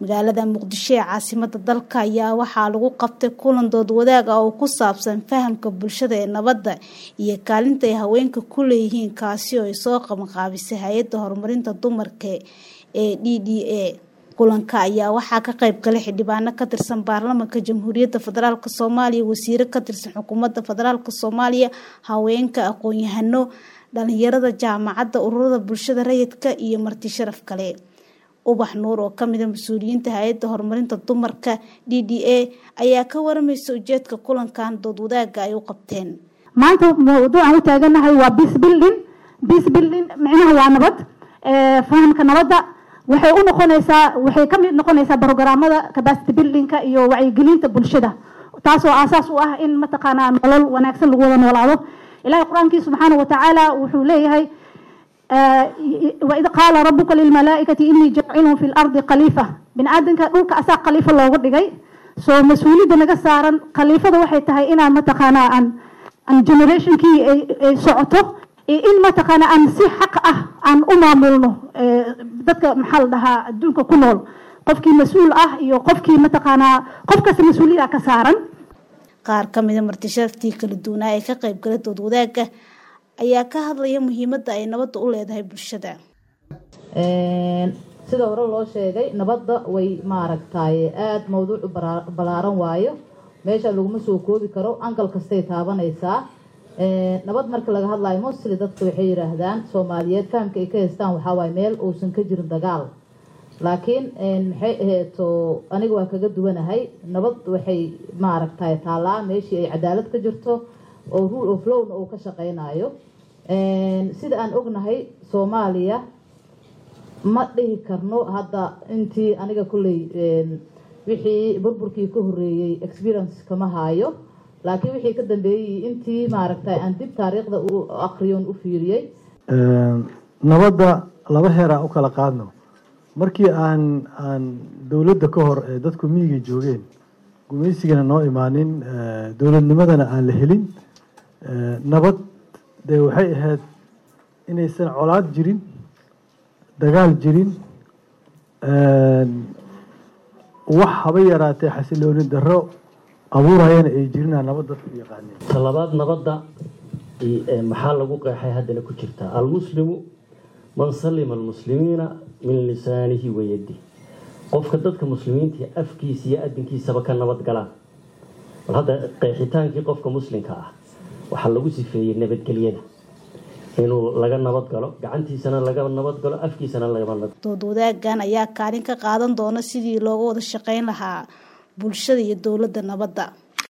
magaalada muqdisho ee caasimada dalka ayaa waxaa lagu qabtay kulan dood wadaag ah oo ku saabsan fahamka bulshada ee nabadda iyo kaalinta ay haweenka ku leeyihiin kaasi oo ay soo qabanqaabisay hay-adda horumarinta dumarka ee d d a kulanka ayaa waxaa ka qayb galay xildhibaano ka tirsan baarlamaanka jamhuuriyadda federaalk soomaaliya wasiiro ka tirsan xukuumadda federaalk soomaaliya haweenka aqoon-yahano dhalinyarada jaamacadda ururada bulshada rayidka iyo marti sharaf kale ubax nuur oo kamida mas-uuliyiinta hay-adda horumarinta dumarka d d a ayaa ka waramaysa ujeedka kulankan dood wadaaga ay u qabteen maanta mawduucan u taaganahay waa bis building bis building micnaha waa nabad fahamka nabadda waxay u noqonaysaa waxay ka mid noqonaysaa brogramada capacity buildingka iyo wacyigelinta bulshada taasoo aasaas u ah in mataqaanaa nolol wanaagsan lagu wada noolaado ilahay qur-aankii subxaana watacaala wuxuu leeyahay waid qaala rabuka lilmalaaikati inii jacilun fi lardi khaliifa bini aadanka dhulka asaa khaliifo looga dhigay soo mas-uuliyadda naga saaran khaliifada waxay tahay inaan mataqaanaa aan aan generationkii ay socoto in mataqaana aan si xaq ah aan u maamulno dadka maxaa la dhahaa adduunka ku nool qofkii mas-uul ah iyo qofkii mataqaanaa qof kasta mas-uuliyada ka saaran qaar ka mida martisharaftii kala duwanaa ee ka qayb gala dood wadaagga ayaa ka hadlaya muhiimadda ay nabadda u leedahay bulshada sida hore loo sheegay nabadda way maaragtay aada mawduucu balaaran waayo meesha laguma soo koobi karo ankal kastay taabanaysaa nabad marka laga hadlayo mostly dadka waxay yidhaahdaan soomaaliyeed fahamka ay ka haystaan waxaa waaye meel uusan ka jirin dagaal laakiin maxay aheeto aniga waa kaga duwanahay nabad waxay maaragtay taallaa meeshii ay cadaalad ka jirto oo rule of lowna uu ka shaqeynayo sida aan ognahay soomaaliya ma dhihi karno hadda intii aniga kulley wixii burburkii ka horeeyey experience kama haayo laakiin wixii ka dambeeyey intii maaragtay aan dib taariikhda u aqriyon u fiiriyey nabadda laba heeraan u kala qaadno markii aan aan dowladda ka hor ee dadku miyiga joogeen gumaysigana noo imaanin dowladnimadana aan la helin nabad dee waxay ahayd inaysan colaad jirin dagaal jirin wax haba yaraatee xasilooni darro abuurayana ay jirinaa nabad dadku yaqaaneen talabaad nabadda maxaa lagu qeexay haddana ku jirtaa almuslimu man salima almuslimiina min lisaanihi wayadi qofka dadka muslimiinta afkiisa iyo adinkiisaba ka nabad galaan bal hadda qeexitaankii qofka muslimka ah waxaa lagu sifeeyey nabadgelyada inuu laga nabad galo gacantiisana laga nabad galo afkiisana laga dood wadaagan ayaa kaalin ka qaadan doona sidii looga wada shaqeyn lahaa bulshada iyo dowladda nabadda